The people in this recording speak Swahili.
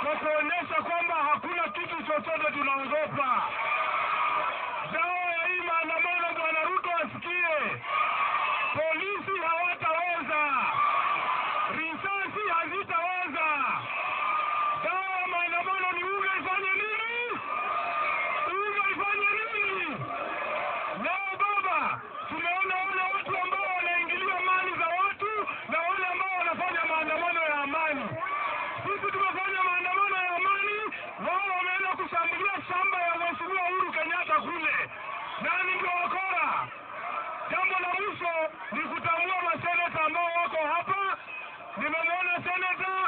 kwa kuonyesha kwamba hakuna kitu chochote tunaogopa. Dawa ya hii maandamano, Bwana Ruto asikie, polisi hawataweza, risasi hazitaweza. Dawa ya maandamano ni UGA ifanye nini? UGA ifanye nini? Leo baba, tumeona wale watu ambao wanaingilia mali za watu na wale ambao wanafanya maandamano ya amani. Sisi tumefanya maandamano ya amani, wao wameenda kushambulia shamba ya Mheshimiwa Uhuru Kenyatta kule. Nani ndio wakora? Jambo la mwisho ni kutambua maseneta ambao wako hapa. Nimemwona seneta